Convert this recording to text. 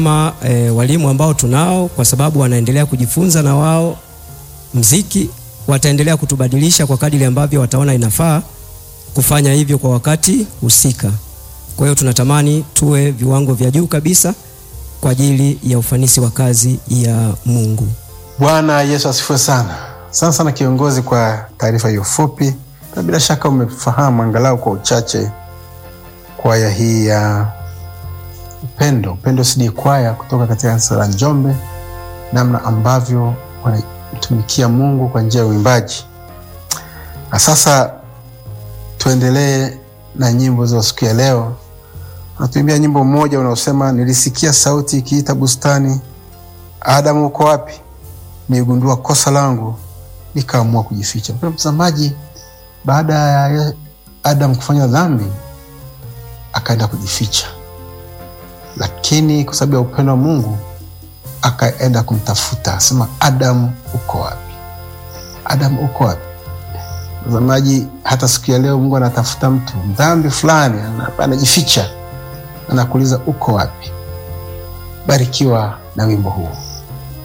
kama e, walimu ambao tunao, kwa sababu wanaendelea kujifunza na wao mziki, wataendelea kutubadilisha kwa kadiri ambavyo wataona inafaa kufanya hivyo kwa wakati husika. Kwa hiyo tunatamani tuwe viwango vya juu kabisa kwa ajili ya ufanisi wa kazi ya Mungu. Bwana Yesu asifiwe sana. Sana sana kiongozi, kwa taarifa hiyo fupi, na bila shaka umefahamu angalau kwa uchache kwaya hii ya Upendo, Upendo CD kwaya kutoka katika kanisa la Njombe, namna ambavyo wanamtumikia Mungu kwa njia ya uimbaji. Na sasa tuendelee na nyimbo za siku ya leo. Natuimbia nyimbo mmoja unaosema, nilisikia sauti ikiita bustani, Adamu uko wapi? Nigundua kosa langu, nikaamua kujificha. Mpendwa mtazamaji, baada ya Adamu kufanya dhambi, akaenda kujificha, lakini kwa sababu ya upendo wa Mungu akaenda kumtafuta, asema, Adamu uko wapi? Adamu uko wapi? Mtazamaji, hata siku ya leo Mungu anatafuta mtu dhambi fulani, anajificha, anakuuliza uko wapi? Barikiwa na wimbo huu.